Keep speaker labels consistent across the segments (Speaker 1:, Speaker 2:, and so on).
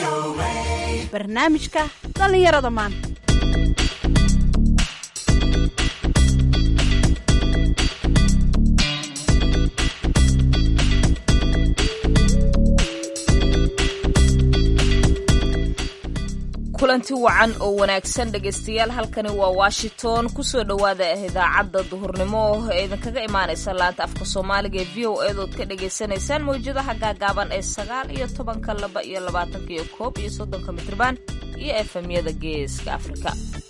Speaker 1: barnaamijka dhallinyarada maanta
Speaker 2: kulanti wacan oo wanaagsan dhegaystayaal halkani waa washington kusoo dhowaada idaacadda duhurnimo ee idinkaga imaanaysa laanta afka soomaaliga ee v o eedood ka dhagaysanaysaan mawjadaha gaagaaban ee sagaal iyo tobanka laba iyo labaatanka iyo koob iyo soddonka mitrban iyo efemyada geeska afrika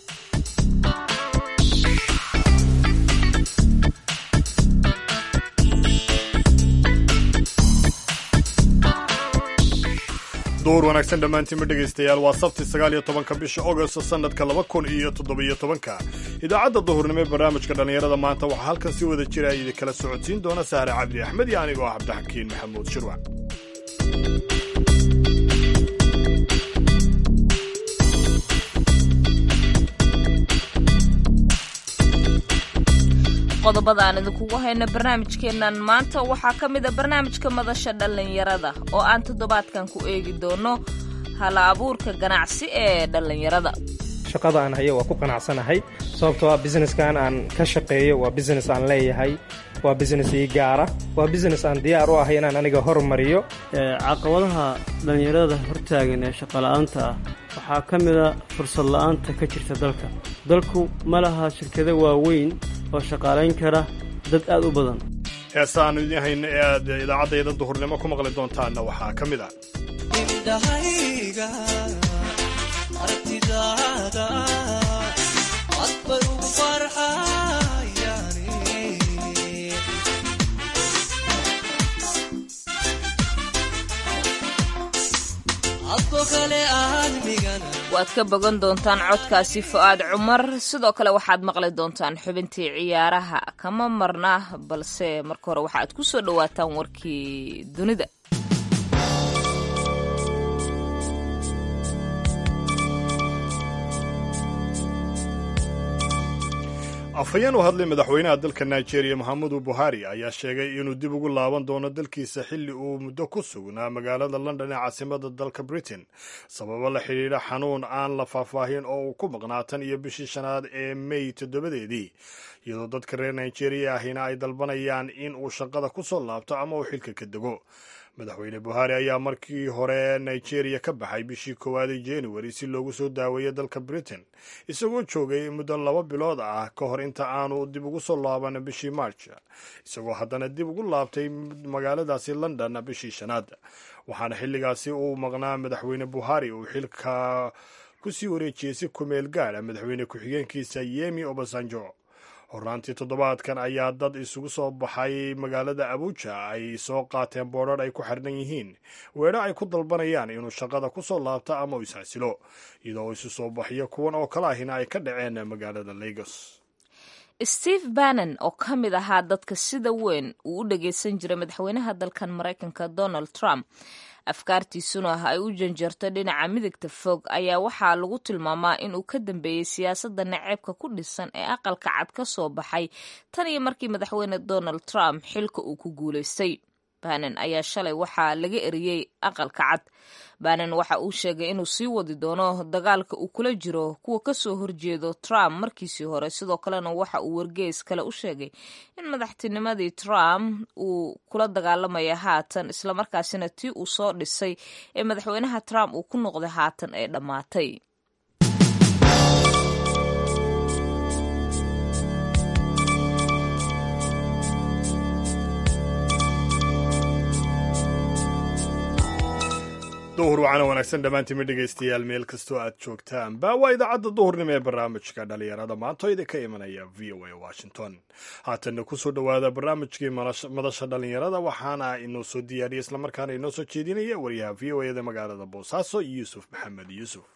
Speaker 3: duur wanaagsan dhammaantiinma dhegaystayaal waa sabti sagaal iyo tobanka bisha agost sanadka laba kun iyo toddobiyo tobanka idaacadda duhurnimo ee barnaamijka dhallinyarada maanta waxaa halkan si wada jira idinkala socodsiin doona sahre cabdi axmed iyo anigoo ah cabdixakiin maxamuud shirwac
Speaker 2: qodobada aan idinkugu hayno barnaamijkeennan maanta waxaa ka mid a barnaamijka madasha dhallinyarada oo aan toddobaadkan ku eegi doono hala abuurka ganacsi ee dhallinyarada
Speaker 4: shaqada aan hayo waa ku qanacsanahay sababtoo ah businesskan aan ka shaqeeyo waa business aan leeyahay waa business ii gaara waa business aan diyaar u ahay inaan aniga hormariyo
Speaker 5: caqabadaha dhallinyarada hortaagan ee shaqola'aanta ah waxaa ka mida fursad la'aanta ka jirta dalka dalku ma laha shirkado waaweyn oo shaqaalayn kara dad aad u badan
Speaker 3: heesa aanu idiin hayno ee aad idaacaddayda duhurnimo ku maqli doontaanna waxaa ka mid ah
Speaker 2: waad ka bogan doontaan codkaasi fu'aad cumar sidoo kale waxaad maqli doontaan xubintii ciyaaraha kama marna balse marka hore waxaad ku soo dhowaataan warkii dunida
Speaker 3: afhayeen u hadlay madaxweynaha dalka nigeria mohamedu buhari ayaa sheegay inuu dib ugu laaban doono dalkiisa xilli uu muddo ku sugnaa magaalada london ee caasimada dalka britain sababo la xidhiidha xanuun aan la faahfaahin oo uu ku maqnaa tan iyo bishii shanaad ee mey toddobadeedii iyadoo dadka reer nigeria ahina ay dalbanayaan in uu shaqada ku soo laabto ama uu xilka ka dego madaxweyne buhari ayaa markii hore nigeria ka baxay bishii koowaadii januari si loogu soo daaweeyo dalka britain isagoo joogay muddo laba bilood ah ka hor inta aanu dib ugu soo laaban bishii march isagoo haddana dib ugu laabtay magaaladaasi london bishii shanaad waxaana xilligaasi uu maqnaa madaxweyne buhari uu xilka kusii wareejiyey si kumeel gaadha madaxweyne ku-xigeenkiisa yemi obasanjo horaantii toddobaadkan ayaa dad isugu soo baxay magaalada abuja ay soo qaateen boodrar ay ku xirnan yihiin weedho ay ku dalbanayaan inuu shaqada ku soo laabto ama uu isxasilo iyadoo isu soo baxyo kuwan oo kale ahina ay ka dhaceen magaalada lagos
Speaker 2: steve bannon oo ka mid ahaa dadka sida weyn uu u dhageysan jiray madaxweynaha dalkan maraykanka donald trump afkaartiisuna ah ay u janjarto dhinaca midigta fog ayaa waxaa lagu tilmaamaa inuu ka dambeeyey siyaasadda naceebka ku dhisan ee aqalka cad ka soo baxay tan iyo markii madaxweyne donald trump xilka uu ku guulaystay bannon ayaa shalay waxaa laga eriyey aqalka cad bannon waxa uu sheegay inuu sii wadi doono dagaalka uu kula jiro kuwa kasoo horjeedo trump markiisii hore sidoo kalena waxa uu wargeys kale u sheegay in madaxtinimadii trump uu kula dagaalamaya haatan islamarkaasina tii uu soo dhisay ee madaxweynaha trump uu ku noqday haatan ee dhammaatay
Speaker 3: duhur wacana wanaagsan dhammaantiinma dhegaystayaal meel kastoo aad joogtaanba waa idaacadda duhurnimo ee barnaamijka dhalinyarada maanto idinka imanaya v o a washington haatanna kusoo dhowaada barnaamijkii madasha dhalinyarada waxaana inoo soo diyaariyay islamarkaana inoo soo jeedinaya wariyaha v o eda magaalada boosaaso yuusuf maxamed yuusuf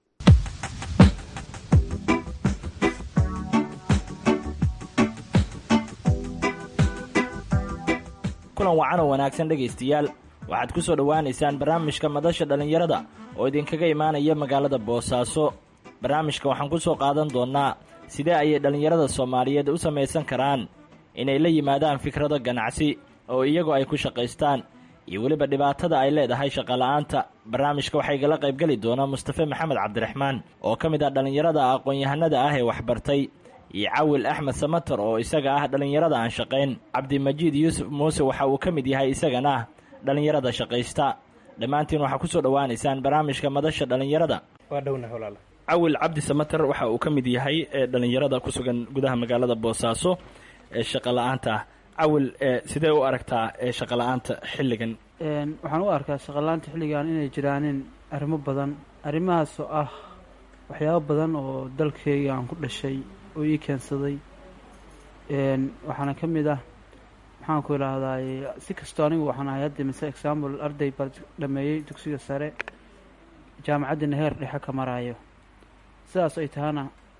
Speaker 6: kulan wacan oo wanaagsan dhegaystayaal waxaad ku soo dhowaanaysaan barnaamijka madasha dhallinyarada oo idinkaga imaanaya magaalada boosaaso barnaamijka waxaan ku soo qaadan doonnaa sidee ayay dhallinyarada soomaaliyeed u samaysan karaan inay la yimaadaan fikrado ganacsi oo iyagu ay ku shaqaystaan iyo weliba dhibaatada ay leedahay shaqala-aanta barnaamijka waxaa igala qaybgeli doona mustafe maxamed cabdiraxmaan oo ka mid ah dhallinyarada aqoon-yahanada ah ee waxbartay iyo cawil axmed samater oo isaga ah dhallinyarada aan shaqayn cabdimajiid yuusuf muuse waxa uu ka mid yahay isagana ah dhallinyarada shaqaysta dhammaantiin waxaa kusoo dhowaanaysaan barnaamijka madasha dhallinyarada
Speaker 4: waa dhowna walaala
Speaker 6: cawil cabdi samater waxa uu ka mid yahay dhalinyarada ku sugan gudaha magaalada boosaaso ee shaqa la-aanta ah cawil sidee u aragtaa shaqa la-aanta xilligan
Speaker 7: waxaan u arkaa shaqala-aanta xilligan inay jiraanin arrimo badan arrimahaas oo ah waxyaabo badan oo dalkeyga aan ku dhashay oo ii keensaday waxaana ka mid ah maxaan ku idhaahdaay si kastoo anigu waxaan ahay hadda mise example arday baa dhameeyey dugsiga sare jaamacaddina heer dhexe ka maraayo sidaas ay tahana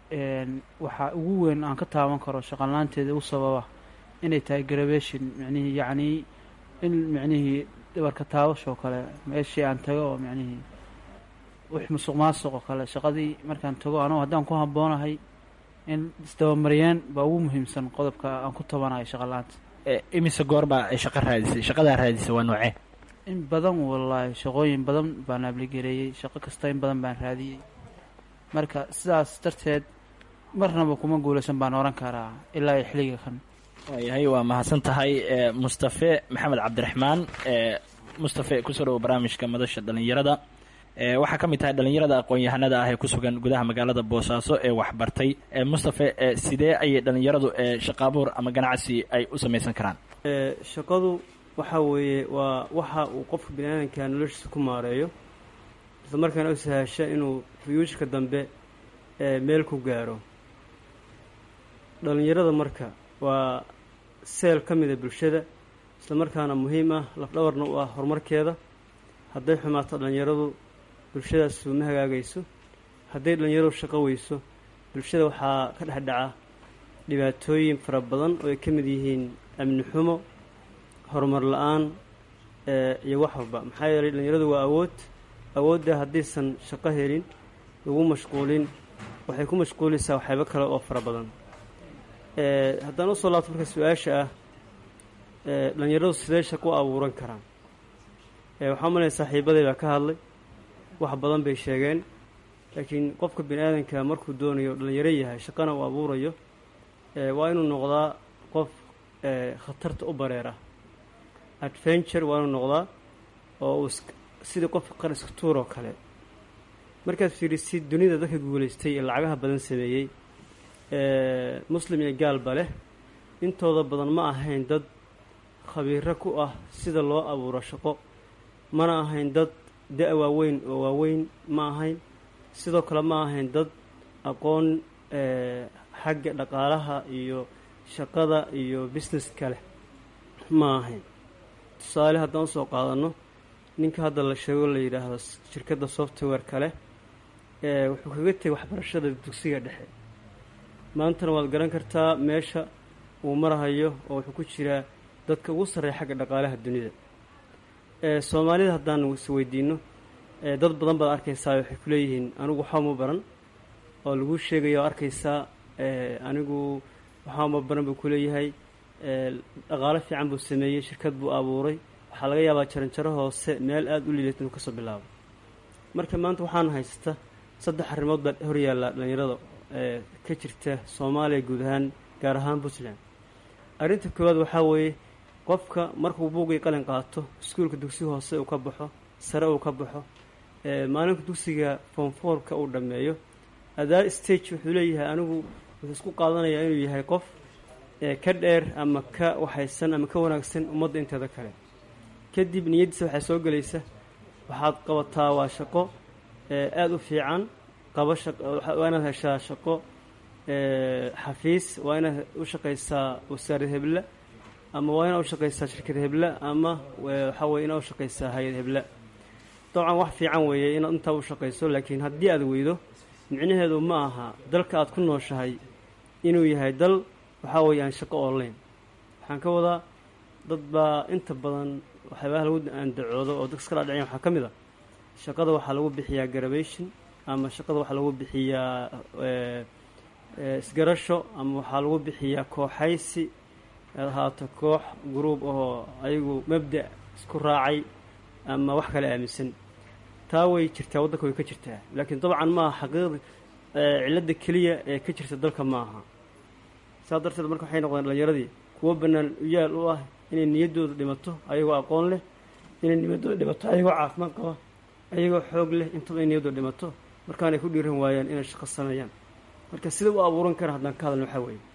Speaker 7: waxaa ugu weyn aan ka taaban karo shaqalaanteeda u sababa inay tahay graduation micnihii yacnii in micnihii dhabarka taabashoo kale meeshii aan tago oo micnihii wix musuq maasuq oo kale shaqadii markaan tago anugu haddaan ku habboonahay in isdabamariyeen baa ugu muhiimsan qodobka aan ku tabanayo shaqala-aanta
Speaker 6: imise goorbaa ay shaqa raadisay shaqadaa raadisay waa noocee
Speaker 7: in badan wallaahi shaqooyin badan baan abligareeyey shaqo kasta in badan baan raadiyey marka sidaas darteed marnaba kuma guulaysan baan oran karaa ilaa xilliga kan
Speaker 6: waayahay waa mahadsan tahay mustafe maxamed cabdiraxmaan mustafe kusoo dhawo barnaamijka madasha dhallinyarada waxaa ka mid tahay dhallinyarada aqoon-yahanada ah ee ku sugan gudaha magaalada boosaaso ee waxbartay mustafe sidee ayay dhallinyaradu shaqaabuur ama ganacsi ay u samaysan karaan
Speaker 5: shaqadu waxa weeye waa waxa uu qofka bini-aadanka noloshiisa ku maareeyo isla markaana u sahasha inuu fuyuushka dambe meel ku gaaro dhallinyarada marka waa seel ka mida bulshada isla markaana muhiim ah lafdhabarna u ah horumarkeeda hadday xumaato dhallinyaradu bulshadaas uma hagaagayso hadday dhallinyaradu shaqo weyso bulshada waxaa ka dhex dhaca dhibaatooyin fara badan oo ay ka mid yihiin amni xumo horumar la-aan iyo wax walba maxaa yeelay dhallinyaradu waa awood awoodda haddaysan shaqo helin lagu mashquulin waxay ku mashquulaysaa waxyaabo kale oo fara badan haddaan usoo laabto marka su-aasha ah dhallinyaradu sidee shaqo u abuuran karaan waxaa umalaya saaxiibaday baa ka hadlay wax badan bay sheegeen laakiin qofka bini aadanka markuu doonayo dhallinyaro yahay shaqana uu abuurayo waa inuu noqdaa qof khatarta u bareera adventure waa inuu noqdaa oo uu sidii qof qar iska tuur oo kale markaad fiirisid dunida dadka guulaystay ee lacagaha badan sameeyey muslim iyo gaalba leh intooda badan ma ahayn dad khabiiro ku ah sida loo abuuro shaqo mana ahayn dad da- waaweyn oo waaweyn ma ahayn sidoo kale ma ahayn dad aqoon xagga dhaqaalaha iyo shaqada iyo businesska leh ma ahayn tusaale haddaan usoo qaadano ninka hadda la sheego la yidhaahdo shirkadda software kale wuxuu kaga tegay waxbarashada dugsiga dhexe maantana waad garan kartaa meesha uu marahayo oo wuxuu ku jiraa dadka ugu sarreeya xagga dhaqaalaha dunida soomaalida haddaan isweydiino dad badan baad arkaysaa waxay ku leeyihiin anigu waxaama baran oo lagu sheegaya oo arkaysaa anigu waxaama baran buu ku leeyahay dhaqaalo fiican buu sameeyey shirkad buu abuuray waxaa laga yaabaa jaranjaro hoose meel aada u liilata inuu kasoo bilaabo marka maanta waxaan haysta saddex arrimood baa hor yaalla dhallinyarada ka jirta soomaaliya guud ahaan gaar ahaan puntland arrinta koowaad waxaa weeye qofka markuu buugii qalin qaato iskuulka dugsi hoose uu ka baxo sare uu ka baxo maalinka dugsiga foomfoorka uu dhammeeyo adaa stage wuxuu leeyahay anigu wuxuu isku qaadanayaa inuu yahay qof ka dheer ama ka waxaysan ama ka wanaagsan ummadda inteeda kale kadib niyaddiisa waxaa soo gelaysa waxaad qabataa waa shaqo aada u fiican qabo waa inaad heshaa shaqo xafiis waa inaad u shaqaysaa wasaarad hebla ama waa inaad u shaqaysaa shirkad hebla ama waxaa weye inaad u shaqaysaa hay-ad hebla dabcan wax fiican weeye inaad intaa u shaqayso laakiin haddii aad weydo micnaheedu ma aha dalka aad ku nooshahay inuu yahay dal waxaa weeye aan shaqo online waxaan ka wadaa dad baa inta badan waxyaabaha lagu andacoodo oo dadka iskala dhacyan waxaa ka mid a shaqada waxaa lagu bixiyaa garabation ama shaqada waxaa lagu bixiyaa isgarasho ama waxaa lagu bixiyaa kooxaysi aad ahaato koox gruub ahoo ayagu mabda isku raacay ama wax kale aaminsan taa way jirtaa waddanka way ka jirtaa laakiin dabcan ma aha xaqiiqda cilladda keliya ee ka jirta dalka ma aha saas darteed marka waxay noqdeen dhallinyaradii kuwo bannaan uyaal u ah inay niyaddooda dhimato ayagoo aqoon leh inay niyaddooda dhimato ayagoo caafimaad qaba ayagoo xoog leh intaba ay niyaddooda dhimato markaanay ku dhiiran waayaan inay shaqo sameeyaan marka sida u abuuran kara haddaan ka hadalno waxaa weeye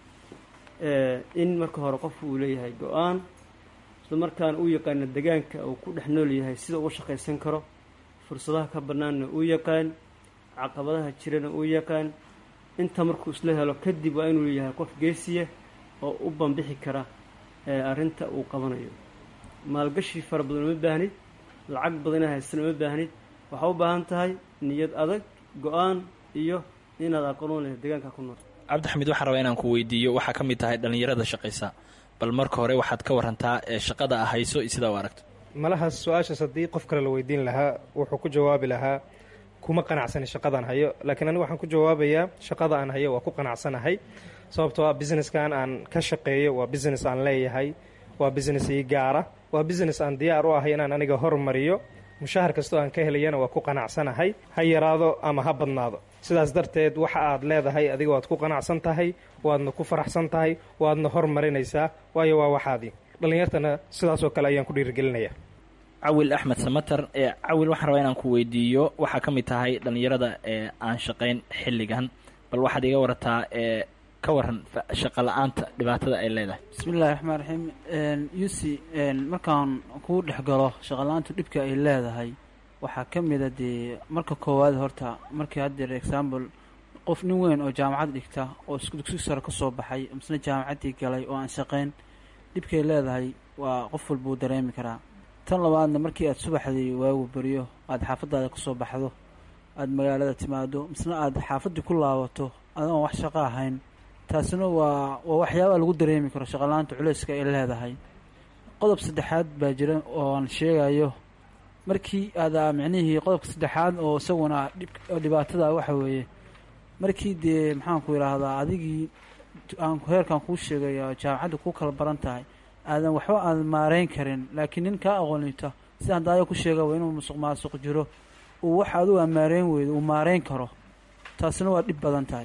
Speaker 5: in marka hore qofku uu leeyahay go-aan isla markaana uu yaqaana degaanka uu ku dhex nool yahay sida uga shaqaysan karo fursadaha ka bannaanna uu yaqaan caqabadaha jirana uu yaqaan inta markuu isla helo kadib waa inuu yahay qof geesiya oo u banbixi kara arrinta uu qabanayo maalgashi fara badan uma baahnid lacag badana haysana uma baahnid waxaa u baahan tahay niyad adag go-aan iyo inaad aqoon leh deegaanka ku nool
Speaker 6: cabdixamiid waxaan rabaa inaan ku weydiiyo waxaa ka mid tahay dhallinyarada shaqaysa bal marka hore waxaad ka warantaa ee shaqada a hayso iyo sidaa u aragto
Speaker 4: malahaas su-aashaas haddii qof kale la weydiin lahaa wuxuu ku jawaabi lahaa kuma qanacsani shaqadaan hayo laakiin anigu waxaan ku jawaabayaa shaqada aan hayo waa ku qanacsanahay sababtoo ah businesskan aan ka shaqeeyo waa business aan leeyahay waa business ii gaara waa business aan diyaar u ahay inaan aniga hormariyo mushahar kastoo aan ka helayana waa ku qanacsanahay ha yaraado ama ha badnaado sidaas darteed waxa aad leedahay adiga waad ku qanacsan tahay waadna ku faraxsan tahay waadna hormarinaysaa waayo waa waxaadii dhallinyartana sidaasoo kale ayaan ku dhiirigelinayaa
Speaker 6: cawil axmed samater ee cawil waxaan rabaa inaan ku weydiiyo waxaa ka mid tahay dhallinyarada ee aan shaqayn xilligan bal waxaad iga warataa ee ka waran shaqa la-aanta dhibaatada ay leedahay
Speaker 7: bismi illahi raxmaan raxiim yusi markaan kuu dhex galo shaqala-aantu dhibka ay leedahay waxaa ka mida dee marka koowaad horta markii haddeer example qof nin weyn oo jaamacad dhigta oo dugsi sare ka soo baxay misna jaamacaddii galay oo aan shaqayn dhibkay leedahay waa qof walbuu dareemi karaa tan labaadna markii aad subaxdii waagu beriyo aada xaafadaada ka soo baxdo aada magaalada timaado misna aada xaafaddii ku laabato adoon wax shaqo ahayn taasina waa waa waxyaabaha lagu dareemi karo shaqalaanta culeyska ay leedahay qodob saddexaad baa jira oo aan sheegayo markii aada micnihii qodobka saddexaad oo isaguna dhibaatada waxa weeye markii dee maxaanku idhaahdaa adigii aan heerkan kuu sheegayo jaamacadda kuu kala baran tahay aadan waxba aadan maareyn karin laakiin nin kaa aqoonita sida hadaayo ku sheega waa inuu musuq maasuq jiro uu wax adigu aan maareyn weydo uu maareyn karo taasina waa dhib badan tahay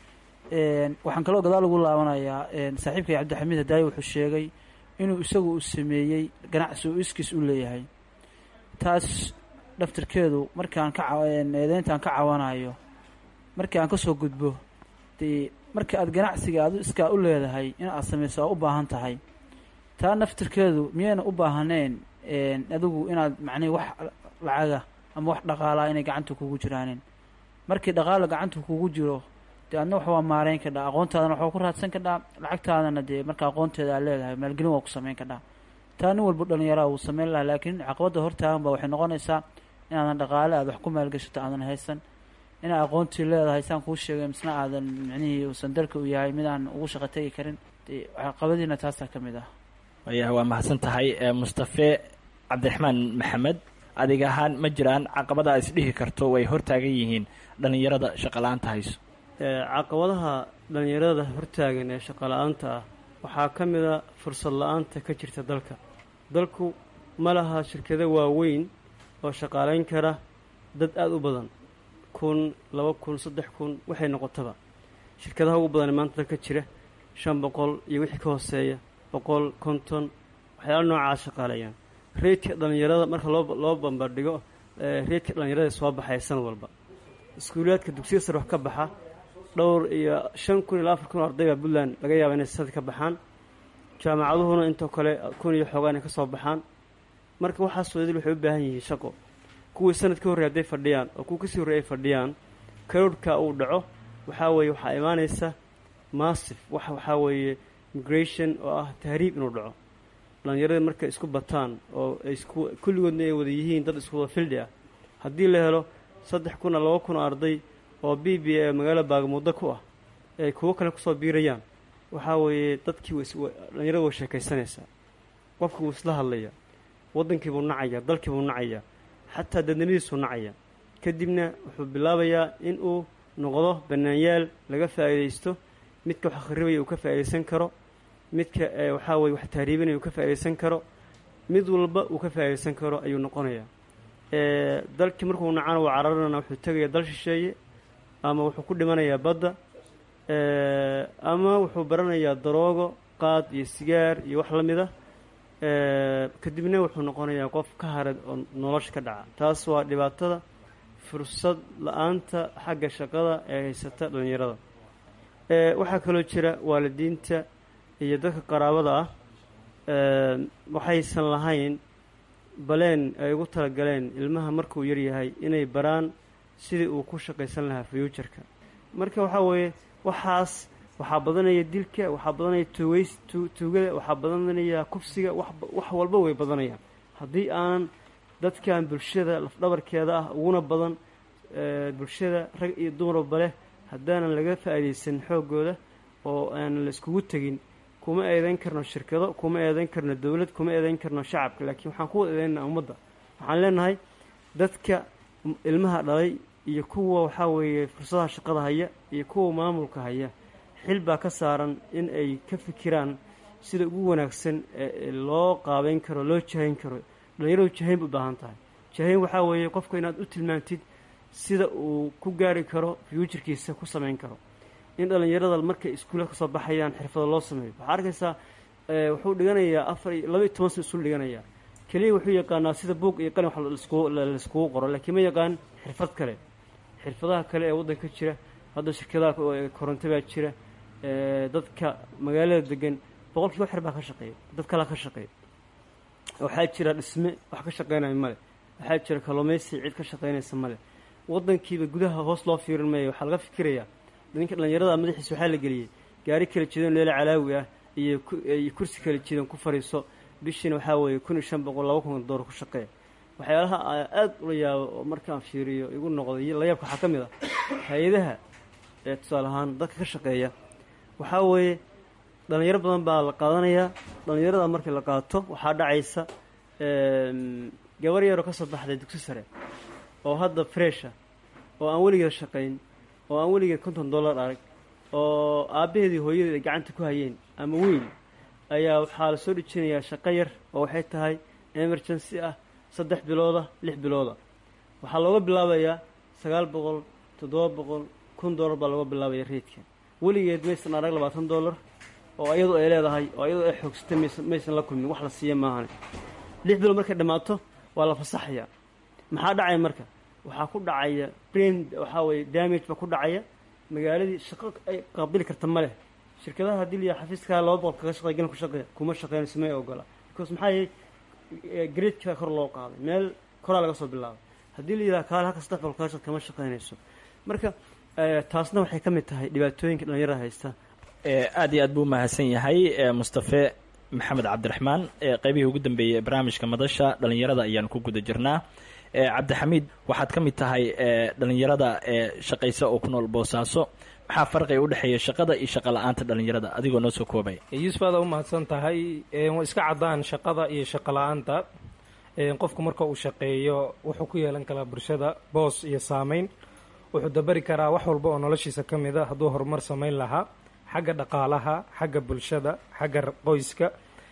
Speaker 7: waxaan kaloo gadaal ugu laabanayaa saaxiibkay cabdixamiid hadaayo wuxuu sheegay inuu isagu u sameeyey ganacsi uu iskiis u leeyahay taas dhaftirkeedu markaan ka eedeyntaan ka cawanayo markii aan kasoo gudbo dee marka aad ganacsiga adu iskaa u leedahay in aad samayso aa u baahan tahay taa naftirkeedu miyayna u baahanayn adigu inaad macnihi wax lacaga ama wax dhaqaalaa inay gacanta kugu jiraanin markii dhaqaala gacanta kugu jiro dee adna wax waa maareyn kadhaa aqoontaadana waxaa ku raadsan kadhaa lacagtaadana dee marka aqoonteeda aad leedahay maalgelin waa ku sameyn kadhaa taa nin walba dhallinyaraa wuu sameyn lahaa laakiin caqabadda hortaagan ba waxay noqonaysaa inaadan dhaqaale aad wax ku maalgashato aadan haysan inaad aqoontii leedahay saan kuu sheegay misna aadan micnihii uusan dalka u yahay mid aan ugu shaqo tegi karin dee caqabadiina taasaa ka mid ah
Speaker 6: wayaha waa mahadsan tahay mustafe cabdiraxmaan maxamed adig ahaan ma jiraan caqabada aad isdhihi karto way hortaagan yihiin dhallinyarada shaqala-aanta hayso
Speaker 5: caqabadaha dhallinyarada hortaagan ee shaqala-aanta ah waxaa ka mida fursad la-aanta ka jirta dalka dalku ma laha shirkado waaweyn oo shaqaalayn kara dad aada u badan kun laba kun saddex kun waxay noqotaba shirkadaha ugu badan maanta dalka jira shan boqol iyo wixii ka hooseeya boqol konton waxyaala noocaas shaqaaleeyaan reedka dhallinyarada marka loo loo bambardhigo reedka dhallinyarada soo baxaya sanad walba iskuulaadka dugsiya sare wax ka baxa dhowr iyo shan kun ilaa afar kun oo ardayba puntland laga yaaba inay sanad ka baxaan jaamacaduhuna intoo kale kun iyo xoogaa inay ka soo baxaan marka waxaas wadil waxay u baahan yihiin shaqo kuwii sanad ka horrey hadday fadhiyaan oo kuwa kasii horrey ay fadhiyaan karoorhka uu dhaco waxaa weeye waxaa imaanaysa massif wax waxaa weeye migration oo ah tahriib inuu dhaco dhallinyaradii markay isku bataan oo ay isku kulligoodna ay wada yihiin dad isku wada fildhi ah haddii la helo saddex kun a laba kun oo arday oo b b a magaalo baagamuuddo ku ah ay kuwo kale kusoo biirayaan waxaa weeye dadkii dhallinyarada way sheekaysanaysaa qofkii wuu isla hadlayaa waddankii buu nacayaa dalkii buu nacayaa xataa dadnimadiisuu nacaya kadibna wuxuu bilaabayaa in uu noqdo bannaanyaal laga faa'iidaysto midka wax akhribaya uu ka faa'iidaysan karo midka waxaa weye wax tahriibinaya uu ka faa'iidaysan karo mid walba uu ka faa'iidaysan karo ayuu noqonayaa dalkii markuu nacana waa cararana wuxuu tegaya dal shisheeye ama wuxuu ku dhimanayaa badda ama wuxuu baranayaa daroogo qaad iyo sigaar iyo wax la mida kadibna wuxuu noqonayaa qof ka harad oo nolosha ka dhaca taas waa dhibaatada fursad la-aanta xagga shaqada ee haysata dhallinyarada waxaa kaloo jira waalidiinta iyo dadka qaraabada ah waxaysan lahayn baleen ay ugu talagaleen ilmaha markuu yaryahay inay baraan sidii uu ku shaqaysan lahaa fuuturka marka waxaa weeye waxaas waxaa badanaya dilka waxaa badanaya tuugeys tuugada waxaa badanaya kufsiga wax walba way badanayaan haddii aanan dadkan bulshada lafdhabarkeeda ah uguna badan bulshada rag iyo dumarba leh haddaanan laga faa'iidaysan xooggooda oo aanan la iskugu tegin kuma eedayn karno shirkado kuma eedayn karno dowlad kuma eedayn karno shacabka laakiin waxaan ku wada eedaynaa ummadda waxaan leenahay dadka ilmaha dhalay iyo kuwa waxaa weeye fursadaha shaqada haya iyo kuwa maamulka haya xil baa ka saaran in ay ka fikiraan sida ugu wanaagsan ee loo qaabeyn karo loo jahayn karo dhallinyaradu jahayn ba u baahan tahay jahayn waxaa weeye qofka inaad u tilmaantid sida uu ku gaari karo fuuturkiisa ku samayn karo in dhallinyarada markay iskuulla kasoo baxayaan xirfado loo sameeyo waxaa arkaysaa wuxuu dhiganayaa afar iyo laba iyo toban sano isul dhiganayaa keliya wuxuu yaqaanaa sida buug iyo qalin wax laiskugu qoro laakiin ma yaqaan xirfad kale xirfadaha kale ee waddanka jira hadda shirkadaha koronto baa jira dadka magaalada degan boqolkiiba xer baa ka shaqeeya dad kalea ka shaqeeya waxaa jira dhisme wax ka shaqeynaya male waxaa jira kalluumaysi cid ka shaqeynaysa male waddankiiba gudaha hoos loo fiirin maayo waxaa laga fikirayaa ninka dhallinyarada madaxiisa waxaa la geliyey gaari kala jidan leela calaawi ah iyo iyo kursi kala jidan ku fariiso bishiina waxaa weeye kun iyo shan boqol laba kun doolar ku shaqeeya waxyaalaha aada ula yaabo oo markaan fiiriyo igu noqday layaabka waxaa ka mid ah hay-adaha ee tusaale ahaan dadka ka shaqeeya waxaa weeye dhallinyaro badan baa la qaadanayaa dhallinyarada markii la qaato waxaa dhacaysa gabar yaroo ka soo baxday dugsi sare oo hadda fresha oo aan weligeed shaqayn oo aan weligeed konton dollar arag oo aabbaheedii hooyadeed ay gacanta ku hayeen ama weyn ayaa waxaa la soo dhejinayaa shaqo yar oo waxay tahay emergency ah saddex bilooda lix bilooda waxaa looga bilaabayaa sagaal boqol toddoba boqol kun dollar baa looga bilaabaya reydka weligeed maysan arag labaatan dollar oo iyadu ay leedahay oo iyadu ay xoogsatay maysan maysan la kulmin wax la siiya maahane lix bilood markay dhammaato waa la fasaxayaa maxaa dhacaya marka waxaa ku dhacaya brain waxaa weeye damage baa ku dhacaya magaaladii shaqo ay qaabili karta ma leh shirkadaha haddii liya xafiiskaa laba boqol kaga shaqeey galin ku shaqeeya kuma shaqeynayso may ogola because maxaa yeey gradekaa kor loo qaaday meel koraa laga soo bilaabay haddii la yidhaha kaale halka saddex boqol kaga shaqe kama shaqeynayso marka taasna waxay ka mid tahay dhibaatooyinka dhallinyarada haysta
Speaker 6: aad iyo aad buu mahadsan yahay mustafe maxamed cabdiraxmaan qeybihii ugu dambeeyey ee barnaamijka madasha dhallinyarada ayaan ku guda jirnaa cabdixamiid waxaad ka mid tahay dhallinyarada ee shaqaysa oo ku nool boosaaso maxaa farqiga udhexeeya shaqada iyo shaqa la-aanta dhallinyarada adigoo noo soo koobay
Speaker 4: yuusuf aada u mahadsan tahay waa iska caddaan shaqada iyo shaqa la-aanta qofku marka uu shaqeeyo wuxuu ku yeelan karaa bulshada boos iyo saameyn wuxuu dabari karaa wax walba oo noloshiisa ka mid a hadduu horumar samayn lahaa xagga dhaqaalaha xagga bulshada xagga qoyska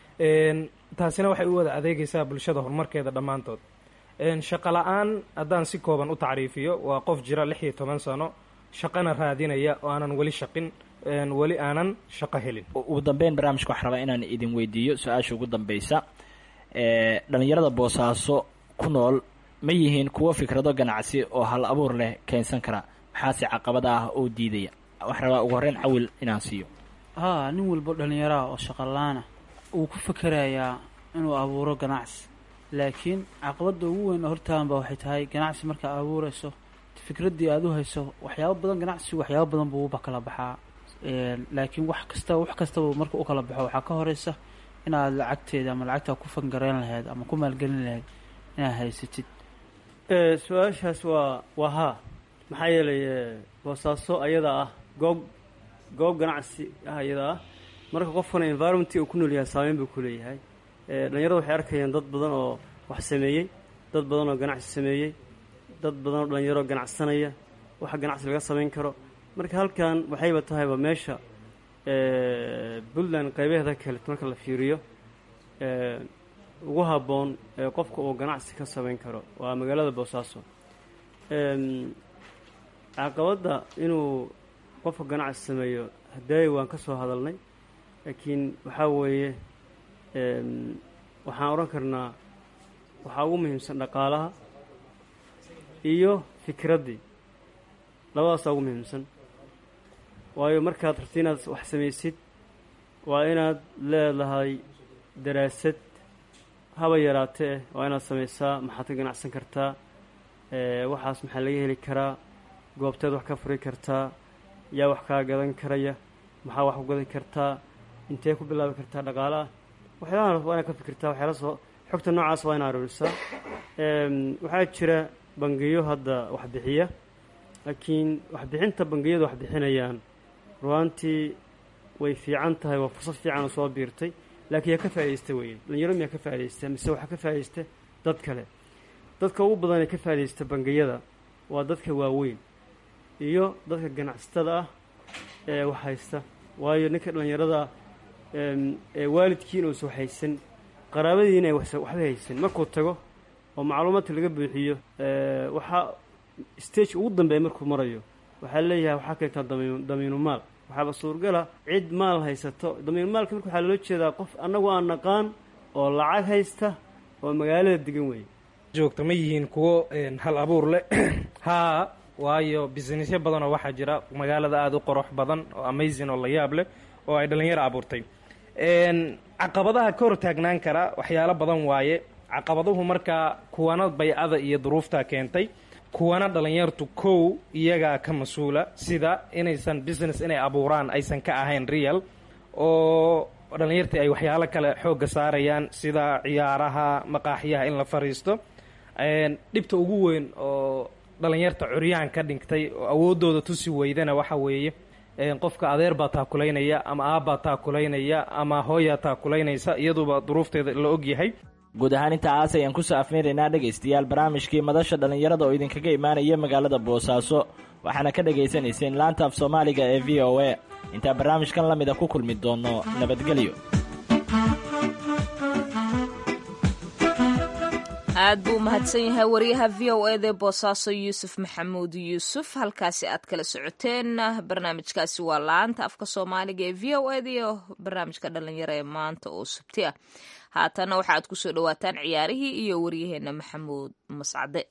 Speaker 4: taasina waxay u wada adeegaysaa bulshada horumarkeeda dhammaantood shaqo la-aan haddaan si kooban u tacriifiyo waa qof jira lix iyo toban sano shaqana raadinaya oo aanan weli shaqin weli aanan shaqo helin
Speaker 6: ugu dambeyn barnaamijka waxaan rabaa inaan idin weydiiyo su-aasha ugu dambeysa dhallinyarada boosaaso ku nool ma yihiin kuwo fikrado ganacsi oo hal abuur leh keensan kara maxaase caqabada ah oo diidaya waxaan rabaa ugu horreyn cawil inaan siiyo
Speaker 7: haa nin walbo dhallinyaraha oo shaqalaana wuu ku fakerayaa inuu abuuro ganacsi laakiin caqabadda ugu weyn oo hortaaganba waxay tahay ganacsi markaa abuurayso fikraddii aada u hayso waxyaabo badan ganacsigu waxyaabo badan buu uba kala baxaa laakiin wax kastaba wax kastaba marka u kala baxo waxaa ka horeysa inaad lacagteeda ama lacagtaa ku fangareyn lahayd ama ku maalgelin lahayd inaad haysatid
Speaker 5: su-aashaas waa waa haa maxaa yeelay boosaaso ayada ah goob goob ganacsi ah ayada ah marka qofkana environmentii uu ku nool yahay saameyn buu ku leeyahay dhalinyarada waxay arkayaan dad badan oo wax sameeyey dad badan oo ganacsi sameeyey dad badan oo dhalinyaro ganacsanaya waxa ganacsi laga samayn karo marka halkan waxayba tahayba meesha puntland qaybaheeda kale marka la fiiriyo ugu habboon ee qofka uu ganacsi ka samayn karo waa magaalada boosaaso caqabadda inuu qofka ganacsi sameeyo hadaayi waan ka soo hadalnay laakiin waxaa weeye waxaan odhan karnaa waxaa ugu muhiimsan dhaqaalaha iyo fikraddii labadaasaa ugu muhiimsan waayo markaad rabti inaad wax samaysid waa inaad leedahay daraasad haba yaraatee waa inaad samaysaa maxaad ka ganacsan kartaa waxaas maxaa laga heli karaa goobteed wax ka furi kartaa yaa wax kaa gadan karaya maxaa wax ku gadan kartaa intee ku bilaabi kartaa dhaqaalaha waxyaalahan waa inaad ka fikirtaa waxyaala soo xogta noocaas waa inaad aruurisaa waxaa jira bangiyo hadda waxbixiya laakiin waxbixinta bangiyadu wax bixinayaan ruaantii way fiican tahay waa fursad fiican oo soo biirtay laakiin yaa ka faaidaysta weeye dhalinyaro miyaa ka faaidaysta mise waxaa ka faaidaysta dad kale dadka ugu badan ee ka faaidaysta bangiyada waa dadka waaweyn iyo dadka ganacsatada ah ee wax haysta waayo ninka dhallinyarada ee waalidkiina uusa wax haysan qaraabadiina ay waxba haysan markuu tago oo macluumaadka laga buuxiyo waxaa stage ugu dambeeya markuu marayo waxaa leeyahay waxaa keentaa damiin damiinu maal waxaaba suurgala cid maal haysato damiinu maalka marka waxaa loola jeedaa qof annagu aan naqaan oo lacag haysta oo magaalada degan weeye
Speaker 4: joogta ma yihiin kuwo hal abuur leh haa waayo businessyo badan oo waxaa jira magaalada aada u qorox badan oo amazing oo la yaab leh oo ay dhallinyaro abuurtay caqabadaha ka hor taagnaan kara waxyaalo badan waaye caqabaduhu markaa kuwana baycada iyo duruuftaa keentay kuwana dhallinyartu kow iyagaa ka mas-uula sida inaysan business inay abuuraan aysan ka ahayn real oo dhallinyartii ay waxyaalo kale xoogga saarayaan sida ciyaaraha maqaaxyaha in la fariisto dhibta ugu weyn oo dhallinyarta curyaan ka dhigtay oo awooddooda tusi weydana waxa weeye qofka adeer baa taakulaynaya ama aabbaa taakulaynaya ama hooyaa taakulaynaysa iyaduba duruufteeda la ogyahay
Speaker 6: guud ahaan intaas ayaan kusoo afmeeraynaa dhegaystayaal barnaamijkii madasha dhallinyarada oo idinkaga imaanaya magaalada boosaaso waxaana ka dhagaysanayseen laanta af soomaaliga ee v o a intaa barnaamijkan la mida ku kulmi doonno nabadgelyo
Speaker 2: aad buu umahadsan yahay wariyaha v o eda boosaaso yuusuf maxamuud yuusuf halkaasi aad kala socoteen barnaamijkaasi waa laanta afka soomaaliga ee v o eda iyo barnaamijka dhallinyaro ee maanta oo subti ah haatana waxaaad kusoo dhawaataan ciyaarihii iyo waryaheena maxamuud mascade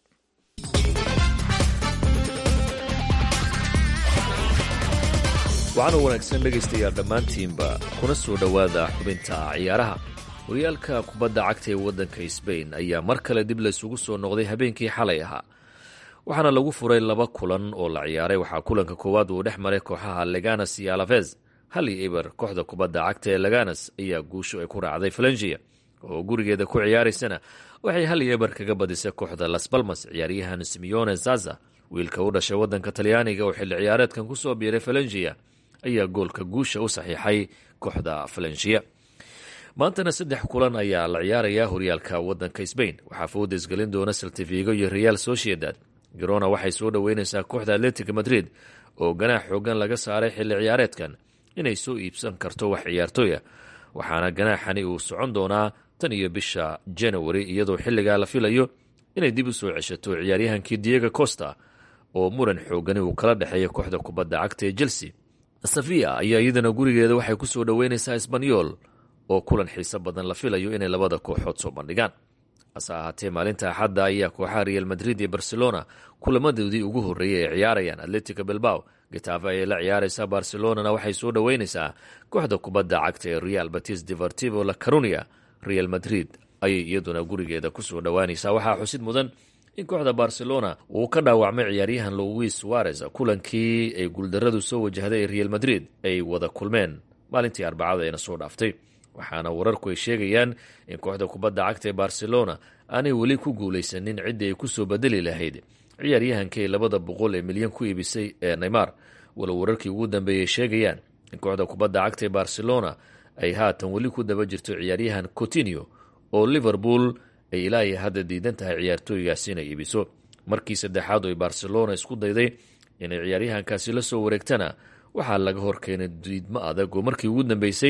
Speaker 8: waxaana wanaagsan dhegaystayaal dhammaantiinba kuna soo dhowaada xubinta ciyaaraha horyaalka kubadda cagta ee waddanka sbain ayaa mar kale dib laysugu soo noqday habeenkii xalay ahaa waxaana lagu furay laba kulan oo la ciyaaray waxaa kulanka koowaad uu dhex maray kooxaha leganas iyo alafez hali eber kooxda kubadda cagta ee leganas ayaa guusho ay ku raacday falengia oo gurigeeda ku ciyaaraysana waxay hal eber kaga badisay kooxda las balmas ciyaaryahan simeone zaza wiilka u dhashay waddanka talyaaniga oo xilli ciyaareedkan kusoo biiray falengia ayaa goolka guusha u saxiixay kooxda falengia maantana saddex kulan ayaa la ciyaarayaa horyaalka waddanka sbain waxaa foodes gelin doona saltifigo iyo real sociedad garona waxay soo dhoweyneysaa kooxda atletic madrid oo ganaax xoogan laga saaray xilli ciyaareedkan inay soo iibsan karto wax ciyaartooya waxaana ganaaxani uu socon doonaa tan iyo bisha january iyadoo xilligaa la filayo inay dib u soo ceshato ciyaaryahankii diego costa oo muran xoogani uu kala dhexeeya kooxda kubadda cagta ee chelsea safiya ayaa iyadana gurigeeda waxay ku soo dhoweyneysaa isbanyol oo kulan xiiso badan la filayo inay labada kooxood soo bandhigaan hase ahaatee maalinta axadda ayaa kooxaha real madrid iyo barcelona kulamadoodii ugu horreeyay ay ciyaarayaan atletico bilbao getafe ayay la ciyaaraysaa barcelonana waxay soo dhoweyneysaa kooxda kubadda cagta ee real batis deportivo la carunia real madrid ayay iyaduna gurigeeda kusoo dhowaanaysaa waxaa xusid mudan in kooxda barcelona uu ka dhaawacmay ciyaaryahan louis suarez kulankii ay guuldaradu soo wajahday ee real madrid ay wada kulmeen maalintii arbacada eena soo dhaaftay waxaana wararku ay sheegayaan in kooxda kubadda cagta ee barcelona aanay weli ku guulaysanin ciddii ay kusoo bedeli lahayd ciyaaryahankay labada boqol ee milyan ku iibisay ee neymar walow wararkii ugu dambeeyay sheegayaan in kooxda kubadda cagta ee barcelona ay haatan weli ku daba jirto ciyaaryahan cotinio oo liverpool ay ilaa iyo hadda diidan tahay ciyaartooygaasi inay iibiso markii saddexaad oo ay barcelona isku dayday inay ciyaaryahankaasi la soo wareegtana waxaa laga horkeenay diidmo adag oo markii ugu dambeysay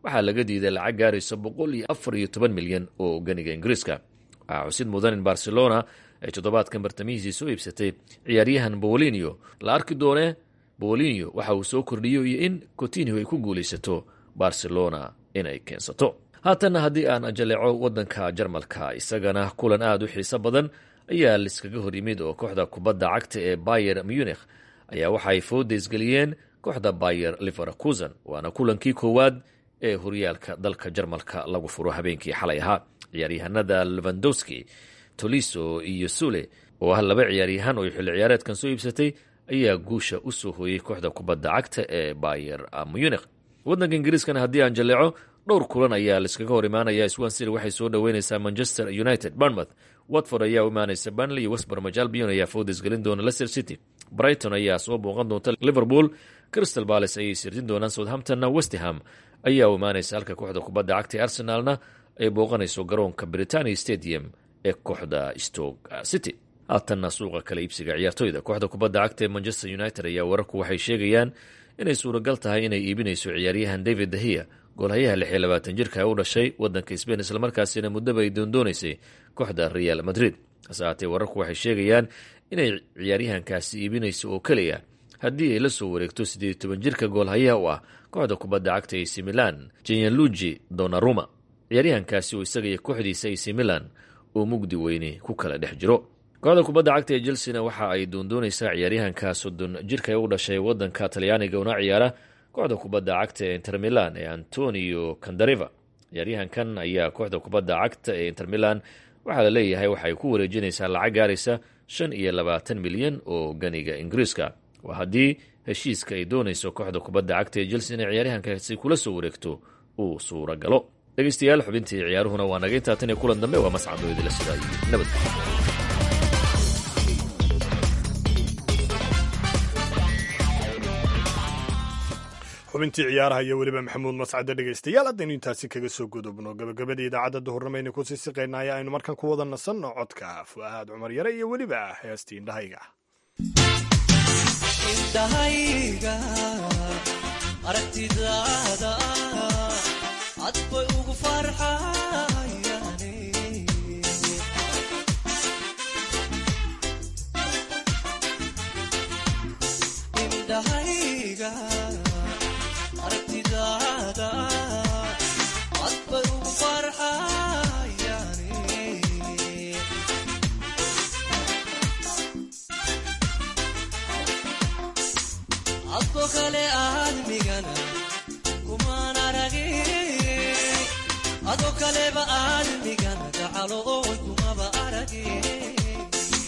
Speaker 8: waxaa laga diiday lacag gaaraysa boqol iyo afar iyo toban milyan oo ganiga ingiriiska waxaa xusid mudan in barcelona ay toddobaadkan bartamihiisii soo iibsatay ciyaaryahan bolinio la arki doone bolinio waxa uu soo kordhiyo iyo in cotinio ay ku guulaysato barcelona inay keensato haatanna haddii aan jaleeco waddanka jarmalka isagana kulan aada u xiiso badan ayaa liskaga hor yimid oo kooxda kubadda cagta ee bayer munich ayaa waxa ay foodaysgeliyeen kooxda bayer liverkusen waana kulankii koowaad ee horyaalka dalka jarmalka lagu furo habeenkii xalay ahaa ciyaaryahanada levandowski toliso iyo sule oo ah laba ciyaaryahan oo xilli ciyaareedkan soo iibsatay ayaa guusha u soo hooyey kooxda kubadda cagta ee bayer munich waddanka ingiriiskana haddii aan jaleeco dhowr kulan ayaa laiskaga hor imaanaya swansea waxay soo dhoweyneysaa manchester united bournemouth watford ayaa u imaaneysa banley iyo westbermaj albion ayaa foodes gelin doona leicester city brighton ayaa soo booqan doonta liverpool crystal balace ayay sirtin doonaan southamptonna westham ayaa u imaaneysa halka kooxda kubadda cagta ee arsenaalna ay booqanayso garoonka britania stadium ee kooxda stoke city haatanna suuqa kale iibsiga ciyaartoyda kooxda kubadda cagta ee manchester united ayaa wararku waxay sheegayaan inay suuragal tahay inay iibinayso ciyaaryahan david dahiya goolhayaha lix iyo labaatan jirka ee u dhashay waddanka sbain islamarkaasina muddaba ay doondoonaysay kooxda real madrid hase haatee wararku waxay sheegayaan inay ciyaaryahankaasi iibinayso oo keliya haddii ay la soo wareegto siddeed iyo toban jirka goolhayaha u ah kooxda kubadda cagta ac milan jenyaluji donaruma ciyaaryahankaasi oo isaga iyo kooxdiisa ac milan oo mugdi weyne ku kala dhex jiro kooxda kubadda cagta ee chelsena waxa ay doondoonaysaa ciyaaryahanka soddon jirka ee u dhashay waddanka talyaaniga una ciyaara kooxda kubadda cagta ee inter milan ee antonio candareva ciyaaryahankan ayaa kooxda kubadda cagta ee inter milan waxaa la leeyahay waxay ku wareejinaysaa lacag gaaraysa shan iyo labaatan milyan oo ganiga ingiriiska waa haddii heshiiska ay doonayso kooxda kubadda cagta ee chelsea inay ciyaaryahankaasi kula soo wareegto uu suura galo dhegeystayaal xubintii ciyaaruhuna waa naga intaa tan iyo kulan dambe waa mascadooydila sidaa iyo nabad
Speaker 3: xubintii ciyaaraha iyo weliba maxamuud mascade dhegaystayaal haddaynu intaasi kaga soo gudubno gabagabada idaacadda duhurnamayna kusii siqaynaya aynu markan ku wada nasanno codka fu'aad cumar yare iyo weliba heestii indhahayga
Speaker 9: indhahayga aragtidaada cad bay ugu farxayane indhahayga aragtidaada cad bay ugu farxayane adko kale aadmigana kumaan aragin ado kaleba aadmigana gacalo oon kumaba aragin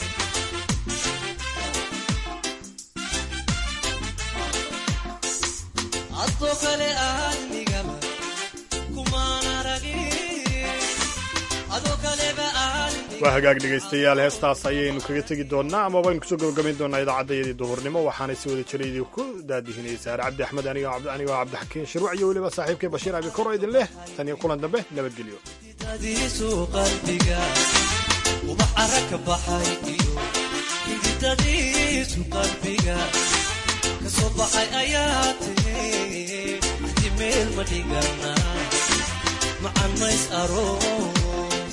Speaker 9: adko kale aadmigaba kumaan aragin ado kaleba aadmigana
Speaker 3: waa hagaag dhegaystayaal heestaas ayaynu kaga tegi doonnaa ama waynu kusoo gabagabayn doonnaa idaacaddayadii duhurnimo waxaanay si wada jira idin ku daadihinaysa saare cabdi axmed anigoo cabdixakiin shiruuc iyo weliba saaxiibkay bashiir abikoro idin leh tan iyo kulan dambe nabadgelyo
Speaker 9: hiditadiisu qalbiga ubax ara ka baxay iyo hiditadiisu qalbiga ka soo baxay ayaa tiri hadi meel ma dhigana macan mays aroos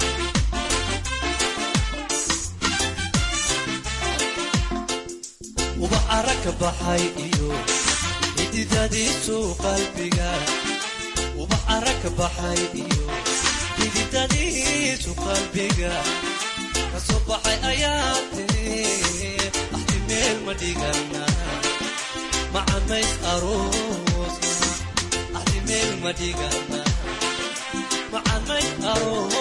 Speaker 9: ubax ara ka baxay iyo hiditadiisu qalbiga ubax ara ka baxay iyo hiditadiisu qalbiga ka soo baxay ayaa tiri axdi meel ma dhigana macamays aroosna axdi meel ma dhigana macamays aroos